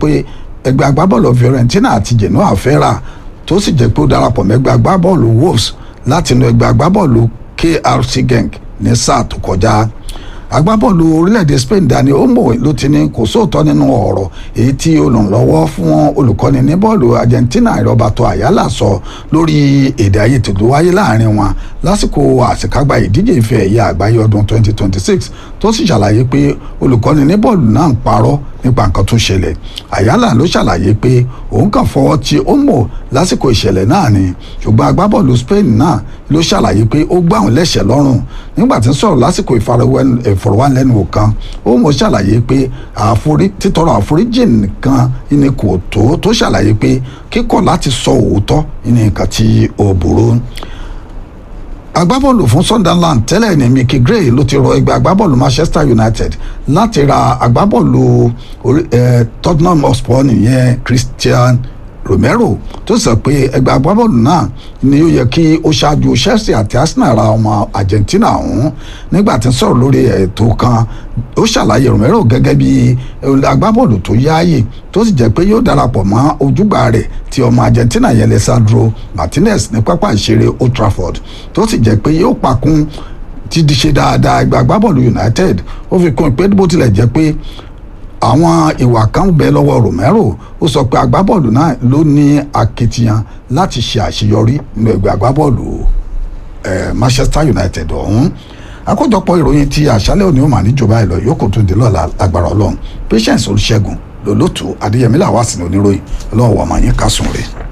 pé ẹgbẹ́ agbábọ́ọ̀lù Fiorentina àti Genoa fẹ́ rà tó sì jẹ́ pé ó darapọ̀ mẹ́gbẹ́ agbábọ́ọ̀lù Wolves láti inú ẹgbẹ́ agbábọ́ọ̀lù KRC Genk ní sáà tó kọjá agbábọ́ọ̀lù orílẹ̀-èdè Spain Dani Olmo ló ti ní kò sóòótọ́ nínú ọ̀rọ̀ èyí tí olùrànlọ́wọ́ fún olùkọ́ni ní bọ́ọ̀lù Argentina Roberto Ayala sọ lórí èdè àìyedè tó wáyé láàrin wọn lásìkò àṣekágbá ìdíje ife ẹ̀yẹ àgbáyé ọdún 2026 tó sì ṣàlàyé pé olùkọ́ni ní bọ́ọ̀lù náà ń parọ́ nípa nǹkan tó ṣẹlẹ̀ Ayala ló ṣàlàyé pé òun kàn fọwọ́ ti Olmo lásìkò ìṣẹ̀lẹ̀ náà ni ṣùgbọ́n agbábọ́ọ̀lù Spain náà ló ṣàlàyé pé ó gbá òun lẹ́sẹ̀ lọ́rùn nígbà tí ń sọ̀rọ̀ lásìkò ìfọ̀rọ̀wánilẹ́nuwò kan Olmo ṣàlàyé pé títọrọ àforíjì nìkan ni kò tó tó ṣàlàyé pé kíkọ̀ láti sọ òótọ́ ní nǹkan tí ó burú agbábọ́ọ̀lù fún Sunderland tẹ́lẹ̀ ní Mickey Gray ló ti rọ ẹgbẹ́ agbábọ́ọ̀lù Manchester United láti ra agbábọ́ọ̀lù Tottenham Hotspur nìyẹn Christian Romero tó sọ pé ẹgbẹ́ agbábọ́ọ̀lù náà ni ó yẹ kí ó ṣáájú Chelsea àti Arsenal ra ọmọ Argentina ọ̀hún nígbà tí ń sọ̀rọ̀ lórí ètò kan ó ṣàlàyé Romero gẹ́gẹ́ bí agbábọ́ọ̀lù tó yáàyè tó sì jẹ́ pé yóò darapọ̀ mọ́ ojúgbà rẹ̀ ti ọmọ Argentina yẹn Lisandro Martinez ní pápá ìṣeré Old Trafford tó sì jẹ́ pé yóò pakún ti di ṣe dáadáa ẹgbẹ́ agbábọ́ọ̀lù United ó fi kún ìpè bó tilẹ̀ jẹ́ pé àwọn ìwà kan bẹ lọ́wọ́ Romero ó sọ pé agbábọ́ọ̀lù náà ló ní akitiyan láti ṣe àṣeyọrí nínú ẹgbẹ́ agbábọ́ọ̀lù Manchester United ọ̀hún àkójọpọ̀ ìròyìn ti àṣálẹ́ òní ó mà níjọba ìlọ yòókù tó di lọ́la agbára Ọlọ́run Patience Olúṣẹ́gun lòlótú Adéyẹmí làwọn àsìnà oníròyìn Ọlọ́run wà máa yín kásùn rẹ̀.